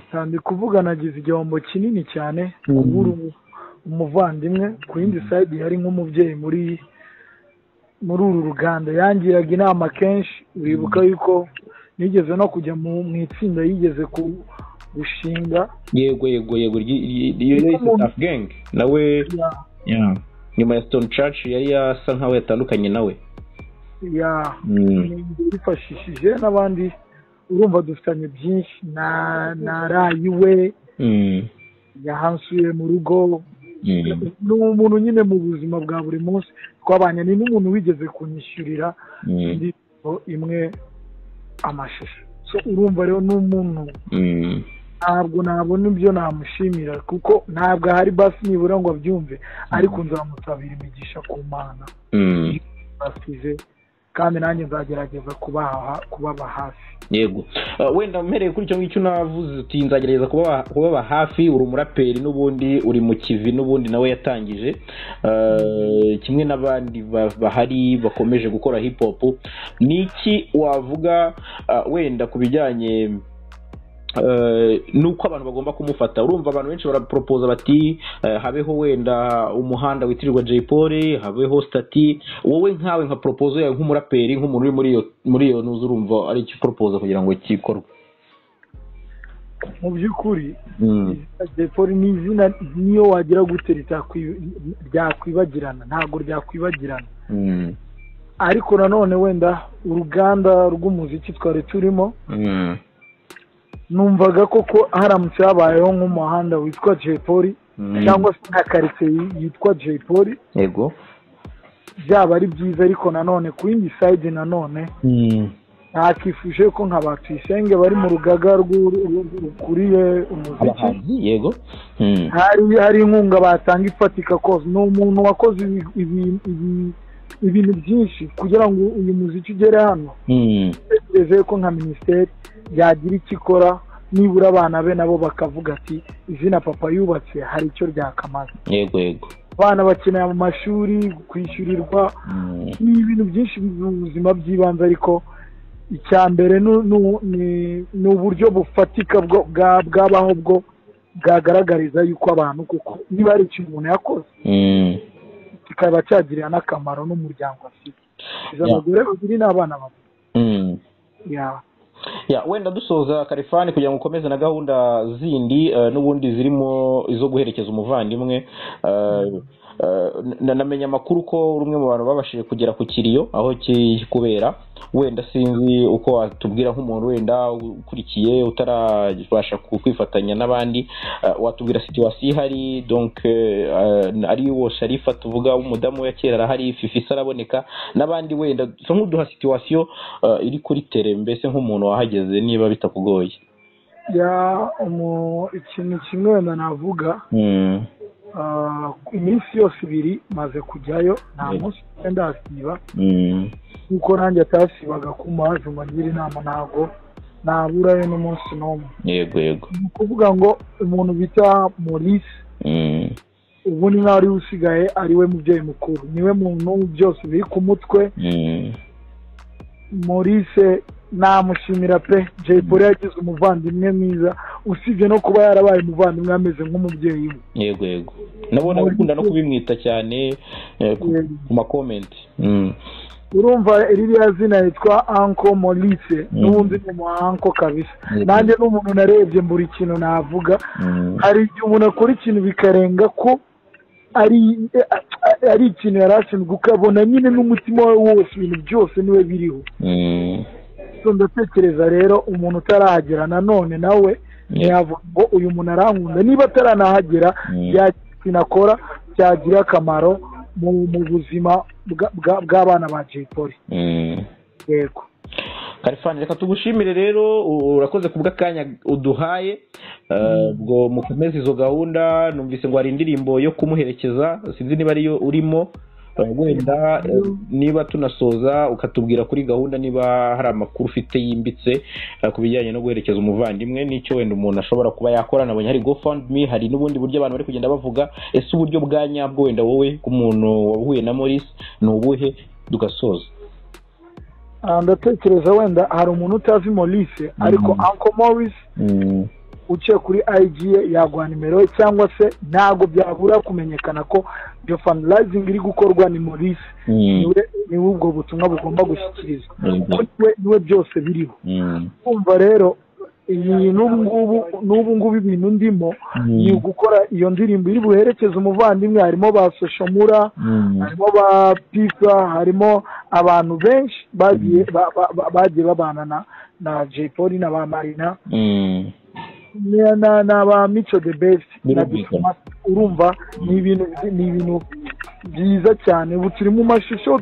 gusa ndi kuvuga nagize igihombo kinini cyane kubura umuvandimwe ku yindi sayidi yari nk'umubyeyi muri muri uru ruganda yangiraga inama kenshi uribuka yuko nigeze no kujya mu itsinda yigeze gushinga yego yego yego iyo yari safi gengi nawe nyuma ya sitoni caci yari yasa nkaho yatandukanye nawe yifashishije n'abandi urumva dufitanye byinshi na rayi we yahansuye mu rugo ni umuntu nyine mu buzima bwa buri munsi twabanye ni n'umuntu wigeze kunyishyurira indirimbo imwe amashusho urumva rero ni umuntu ntabwo nabona ibyo namushimira kuko ntabwo ahari basi nibura ngo abyumve ariko nzamusabira imigisha ku mana basize kandi nanjye nzagerageza kubaba hafi yego wenda mpereye kuri icyo ngicyo unavuze uti nzagerageza kubaba hafi uri umuraperi n'ubundi uri mu kivi n'ubundi nawe yatangije kimwe n'abandi bahari bakomeje gukora hip hop ni iki wavuga wenda ku bijyanye nuko abantu bagomba kumufata urumva abantu benshi baraporopoza bati habeho wenda umuhanda witirirwa jay paul habeho stati wowe nkawe nka poropozo yawe nk'umuraperi nk'umuntu uri muri iyo muri iyo ntuzi urumva ari icyo poropoza kugira ngo gikorwe mu by'ukuri jay paul ni izina niyo wagira gute ryakwibagirana ntabwo ryakwibagirana ariko nanone wenda uruganda rw'umuziki twari turimo numvaga koko haramutse habayeho nk'umuhanda witwa jay paul cyangwa se nka karitsiye yitwa jay paul yego byaba ari byiza ariko nanone ku yindi sayidi nanone ntakifuje ko nka ba tuyisenge bari mu rugaga rukuriye umuziki yego hari inkunga batanga ifatika koze ni umuntu wakoze ibintu byinshi kugira ngo uyu muziki ugere hano utegereje ko nka minisiteri yagira icyo ikora nibura abana be nabo bakavuga ati izina papa yubatse hari icyo ryakamaze yego yego abana bakeneye mu mashuri kwishyurirwa ni ibintu byinshi mu buzima by'ibanze ariko icya mbere ni uburyo bufatika bwabaho bwo bwagaragariza yuko abantu kuko niba hari ikintu umuntu yakoze kikaba cyagirira n'akamaro n'umuryango afite izo abagore babiri n'abana babiri wenda dusoza karifani kugira ngo ukomeze na gahunda zindi n'ubundi zirimo izo guherekeza umuvandimwe namenya amakuru ko rumwe mu bantu babashije kugera ku kiriyo aho kiri kubera wenda sinzi uko watubwira nk'umuntu wenda ukurikiye utarabasha kwifatanya n'abandi watubwira situwasiyo ihari ari wo sharifa tuvuga umudamu we kera arahari fifisa araboneka n'abandi wenda nk'uduha situwasiyo iri kuri tere mbese nk'umuntu wahageze niba bitakugoye ikintu kimwe wenda navuga iminsi yose ibiri maze kujyayo nta munsi ndasiba kuko nanjye atasibaga ko umuhazi umugira inama ntabwo naburayo n'umunsi n'umwe yego yego ni ukuvuga ngo umuntu bita morise ubu ni nkaho ariwe usigaye ariwe mubyeyi mukuru niwe muntu byose biri ku mutwe morise namushimira pe jay paul yagize umuvandimwe mwiza usibye no kuba yarabaye umuvandimwe ameze nk'umubyeyi we yego yego nabona ukunda no kubimwita cyane ku makomenti urumva ririya zina yitwa anko morise n'ubundi ni umuhanko kabisa nanjye n'umuntu narebye buri kintu navuga hari igihe umuntu akora ikintu bikarenga ko ari ikintu yari ashinzwe ukabona nyine n'umutima we wose ibintu byose niwe biriho ndatekereza rero umuntu utarahagera nanone nawe ntiyavuga ngo uyu muntu arankunda niba ataranahagera yakora byagira akamaro mu buzima bw'abana ba jay paul yego karifani reka tugushimire rero urakoze ku bw'akanya uduhaye ubwo mukomeze izo gahunda numvise ngo hari indirimbo yo kumuherekeza sinzi niba ariyo urimo wenda niba tunasoza ukatubwira kuri gahunda niba hari amakuru ufite yimbitse ku bijyanye no guherekeza umuvandimwe n'icyo wenda umuntu ashobora kuba yakora nabonye hari gofundme hari n'ubundi buryo abantu bari kugenda bavuga ese uburyo bwa nyabwo wenda wowe k'umuntu wahuye na morisi ni ubuhe dugasoza ndatekereza wenda hari umuntu utazi morisi ariko anko morisi uciye kuri ayiji ye yaguha nimero ye cyangwa se ntabwo byabura kumenyekana ko iyo fanirayizingi iri gukorwa ni morisi niwe ubwo butumwa bugomba gushyikiriza niwe byose biriho kumva rero n'ubu ngubu ibintu ndimo ni ugukora iyo ndirimbo iri buherekeze umuvandimwe harimo ba soshomura harimo ba pifa harimo abantu benshi bagiye babana na jay paul na ba marina na ba mico de besi urumva ni ibintu byiza cyane ubu turi mu mashusho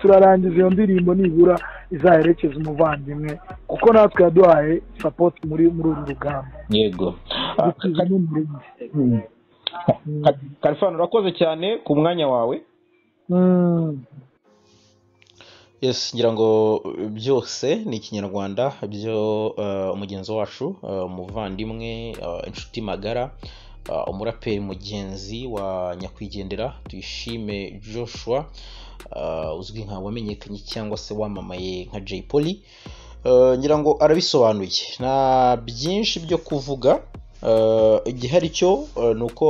turarangiza iyo ndirimbo nibura izaherekeza umuvandimwe kuko natwe yaduhaye sapoti muri uru rugamba yego karifani urakoze cyane ku mwanya wawe yes ngira ngo byose ni ikinyarwanda byo umugenzi wacu umuvandimwe inshuti magara umuraperi mugenzi wa nyakwigendera tuyishime joshua uzwi nka wamenyekanye cyangwa se wamamaye nka jay poli ngira ngo arabisobanuye nta byinshi byo kuvuga igihari cyo ni uko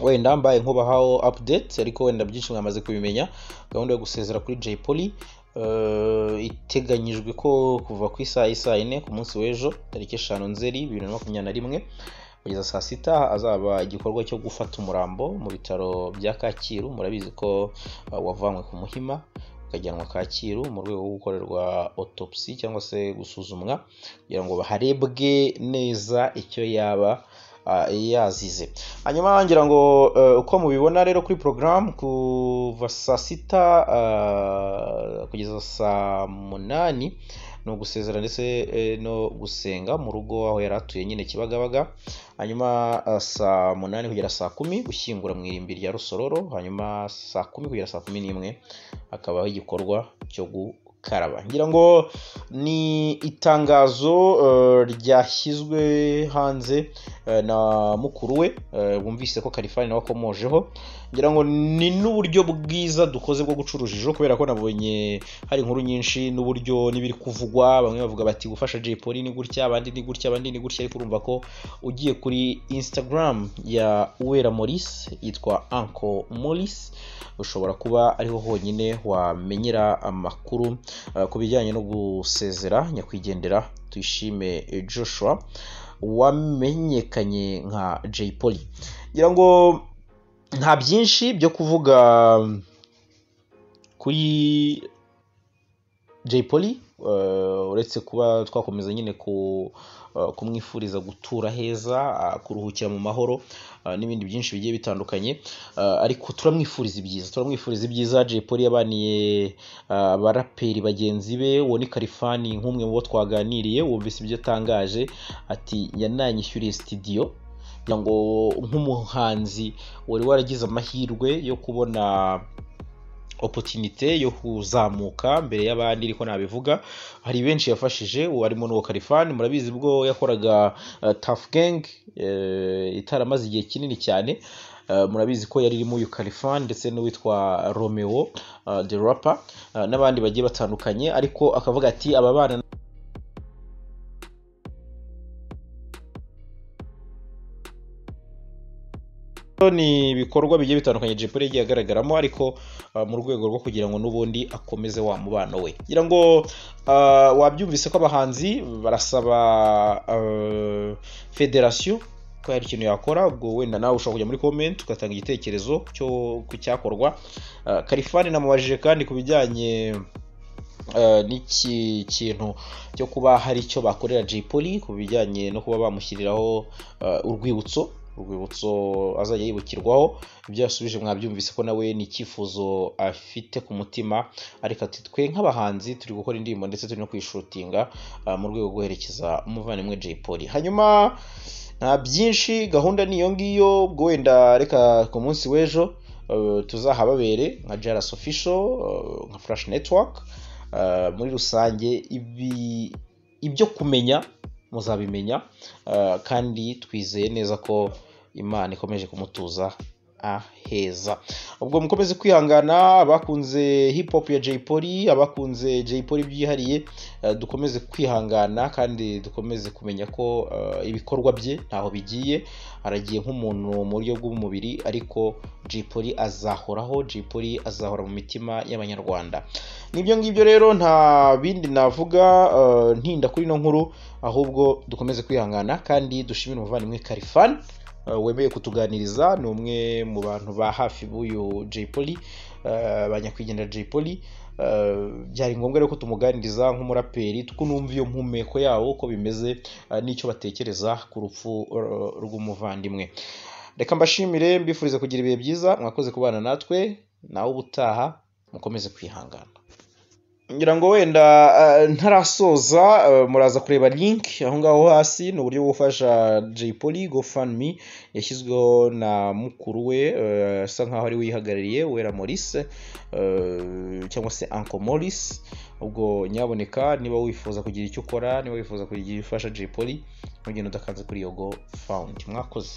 wenda mbaye nkubahaho update ariko wenda byinshi mwamaze kubimenya gahunda yo gusezera kuri jay poli iteganyijwe ko kuva ku isaha isaa yine ku munsi w'ejo tariki eshanu nzeri bibiri na makumyabiri na rimwe kugeza saa sita azaba igikorwa cyo gufata umurambo mu bitaro bya kacyiru murabizi ko wavanywe ku muhima ukajyanwa kacyiru mu rwego rwo gukorerwa otopsi cyangwa se gusuzumwa kugira ngo harebwe neza icyo yaba yazize hanyuma ngira ngo uko mubibona rero kuri porogaramu kuva saa sita kugeza saa munani ni ugusezera ndetse no gusenga mu rugo aho yari atuye nyine kibagabaga hanyuma saa munani kugera saa kumi gushyingura mu irimbi rya rusororo hanyuma saa kumi kugera saa kumi n'imwe hakabaho igikorwa cyo gukaraba ngira ngo ni itangazo ryashyizwe hanze na mukuru we wumvise ko karifani nawe akomojeho ngira ngo ni n'uburyo bwiza dukoze bwo guca urujijo kubera ko nabonye hari inkuru nyinshi n'uburyo n'ibiri kuvugwa bamwe bavuga bati gufasha jay poli ni gutya abandi ni gutya abandi ni gutya ariko urumva ko ugiye kuri instagram ya uwera maurice yitwa anko maurice ushobora kuba ariho honyine wamenyera amakuru ku bijyanye no gusezera nyakwigendera tuyishime joshua wamenyekanye nka jay poli ngira ngo nta byinshi byo kuvuga kuri jay poli uretse kuba twakomeza nyine ku kumwifuriza gutura heza kuruhukira mu mahoro n'ibindi byinshi bigiye bitandukanye ariko turamwifuriza ibyiza turamwifuriza ibyiza jay polly yabaniye abaraperi bagenzi be uwo ni karifani nk'umwe mu bo twaganiriye wumvise ibyo atangaje ati yananyishyuriye sitidiyo kugira ngo nk'umuhanzi wari waragize amahirwe yo kubona opotinite yo kuzamuka mbere y'abandi ariko nabivuga hari benshi yafashije harimo n'uwo karifani murabizi ubwo yakoraga tafu gengi itaramaze igihe kinini cyane murabizi ko yari irimo uyu karifani ndetse n'uwitwa romeo de rapa n'abandi bagiye batandukanye ariko akavuga ati aba bana ni ibikorwa bigiye bitandukanye jepure yagiye agaragaramo ariko mu rwego rwo kugira ngo n'ubundi akomeze wa mubano we ngira ngo wabyumvise ko abahanzi barasaba federasiyo ko hari ikintu yakora ubwo wenda nawe ushobora kujya muri komenti ugatanga igitekerezo ku cyakorwa karifani namubajije kandi ku bijyanye n'iki kintu cyo kuba hari icyo bakorera jipoli ku bijyanye no kuba bamushyiriraho urwibutso urwibutso azajya yibukirwaho ibyo yasubije mwabyumvise ko nawe ni icyifuzo afite ku mutima ariko ati twe nk'abahanzi turi gukora indirimbo ndetse turi no kwishutinga mu rwego rwo guherekeza umuvandimwe jay poli hanyuma nta byinshi gahunda ni iyo ngiyo ubwo wenda reka ku munsi w'ejo tuzahababere nka jaras official nka flash network muri rusange ibyo kumenya muzabimenya kandi twizeye neza ko imana ikomeje kumutuza aheza ubwo mukomeze kwihangana abakunze hip hop ya jay polly abakunze jay polly byihariye eh, dukomeze kwihangana kandi dukomeze kumenya ko eh, ibikorwa bye ntaho bigiye aragiye nk'umuntu mu buryo bw'umubiri ariko jay polly azahoraho jay polly azahora mu mitima y'abanyarwanda nibyo ngibyo rero nta bindi navuga eh, ntinda kuri ino nkuru ahubwo dukomeze kwihangana kandi dushimire umuvandimwe karifani Uh, wemeye kutuganiriza ni umwe mu bantu ba hafi b'uyu jay polly uh, ba nyakwigendera jay polly uh, byari ngombwa rero ko tumuganiriza nk'umuraperi kuko numva iyo mpumeko yawo uko bimeze n'icyo batekereza ku rupfu rw'umuvandimwe reka mbashimire mbifurize kugira ibihe byiza mwakoze kubana natwe nawe ubutaha mukomeze kwihangana ngira ngo wenda eh, ntarasoza eh, muraza kureba link aho ngaho hasi ni uburyo bwo gufasha jay polly gofundme yashyizweho na mukuru we eh, asa nkaho ari we yihagarariye wera maurice eh, cyangwa se uncle maurice ubwo nyaboneka niba wifuza kugira icyo ukora niba wifuza kugira ifasha jay polly ntugende udakanze kuri yogo fawundi mwakoze